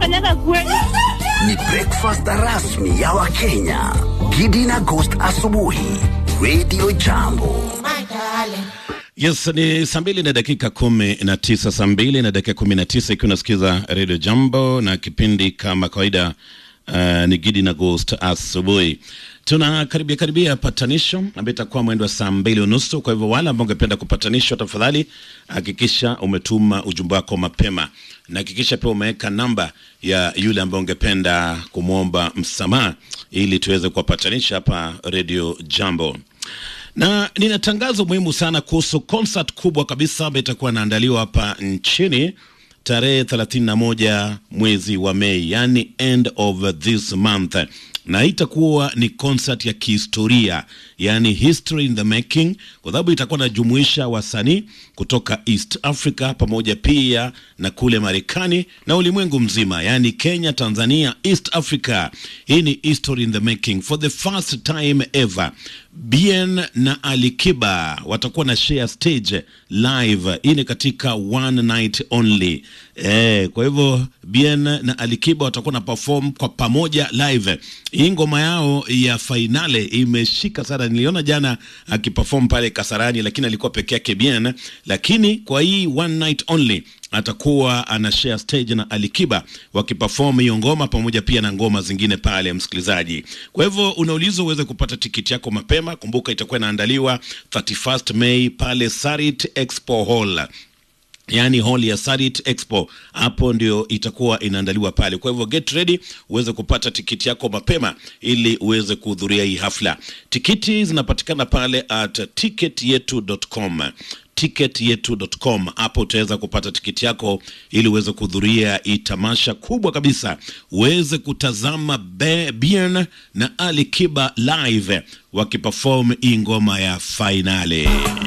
unafanyaga kweli? Ni breakfast rasmi ya Wakenya. Gidi na Ghost asubuhi. Radio Jambo. Yes, ni saa mbili na dakika kumi na tisa saa mbili na dakika kumi na tisa ikiwa unasikiza Radio Jambo na kipindi kama kawaida uh, ni Gidi na Ghost asubuhi. Tuna karibia karibia patanisho ambayo itakuwa mwendo wa saa mbili unusu. Kwa hivyo wale ambao ungependa kupatanishwa, tafadhali hakikisha umetuma ujumbe wako mapema na hakikisha pia umeweka namba ya yule ambaye ungependa kumwomba msamaha ili tuweze kuwapatanisha hapa Radio Jambo na nina tangazo muhimu sana kuhusu concert kubwa kabisa ambayo itakuwa inaandaliwa hapa nchini tarehe 31 mwezi wa Mei, yani end of this month, na itakuwa ni concert ya kihistoria, yani history in the making, kwa sababu itakuwa inajumuisha wasanii kutoka East Africa pamoja pia na kule Marekani na ulimwengu mzima, yani Kenya, Tanzania, East Africa. Hii ni history in the making for the first time ever. Bien na Alikiba watakuwa na share stage live. Hii ni katika one night only. Eh, kwa hivyo Bien na Alikiba watakuwa na perform kwa pamoja live. Hii ngoma yao ya fainale imeshika sana. Niliona jana akiperform pale Kasarani, lakini alikuwa peke yake Bien, lakini kwa hii one night only atakuwa ana share stage na Alikiba wakiperform hiyo ngoma pamoja pia na ngoma zingine pale, msikilizaji. Kwa hivyo unaulizwa uweze kupata tikiti yako mapema. Kumbuka itakuwa inaandaliwa 31st May pale Sarit Expo Hall yaani hall ya Sarit Expo, hapo ndio itakuwa inaandaliwa pale. Kwa hivyo get ready uweze kupata tikiti yako mapema ili uweze kuhudhuria hii hafla. Tikiti zinapatikana pale at ticketyetu.com ticketyetu.com. Hapo utaweza kupata tikiti yako ili uweze kuhudhuria hii tamasha kubwa kabisa, uweze kutazama Be- Bien na Ali Kiba live wakiperform hii ngoma ya fainali.